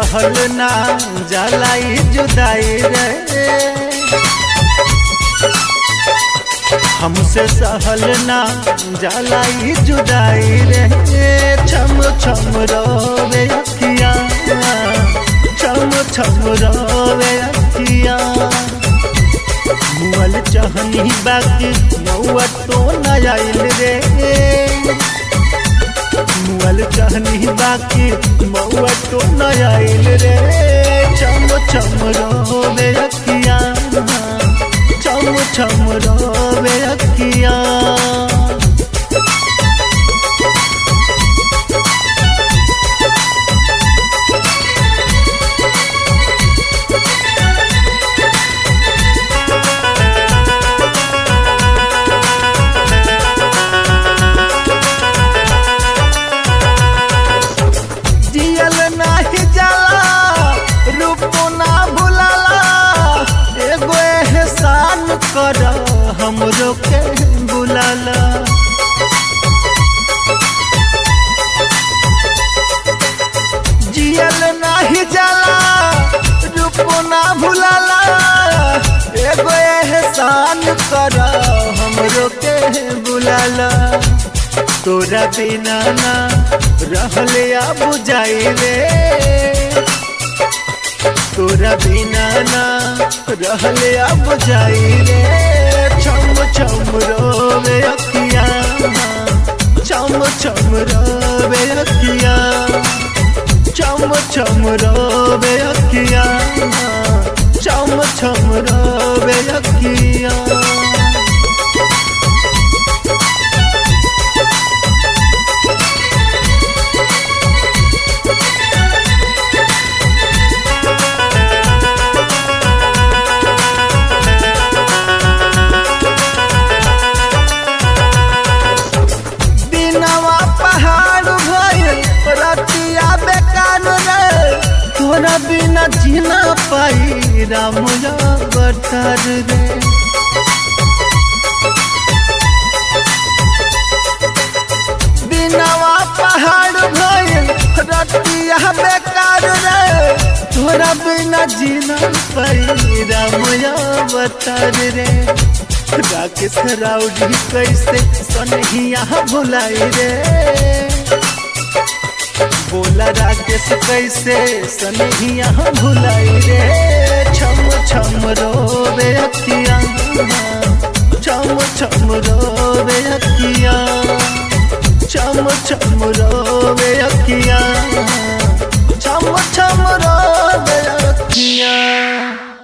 सहल ना जलाई जुदाई रे हमसे सहल ना जलाई जुदाई रे छम छम रोवे अखिया छम छम रोवे अखिया मुअल चहनी बाकी नौआ तो न आइल रे मुअल चहनी बाकी मौआ तो न आइल रे चम चम रोवे अखिया चम चम रोवे अखिया जियल नाही जाला रूप ना भुलाला एगो एहसान कर हमरो के बुलाला जियल नाही जाला रूप ना भुलाला एगो एहसान कर हमरो के बुलाला तोरा बिना ना रहले आ बुझाई रे तोरा बिना ना रहले आ बुझाई रे छम छम रोवे अखिया छम छम रोवे अखिया छम छम रोवे अखिया छम छम रोवे अखिया दिनवा पहाड़ भइल रतिया बेकार रे तोरा बिना जीना पाई राम बटर रे दिनवा पहाड़ भइल रतिया बेकार रे तोरा बिना जीना पाई राम बटर रे राकेश राउडी कैसे सनहिया भुलाई रे बोला राकेश कैसे सनहिया भुलाई रे छम छम रोवे अखिया छम छम रोवे अखिया छम छम रोवे अखिया छम छम रोवे अखिया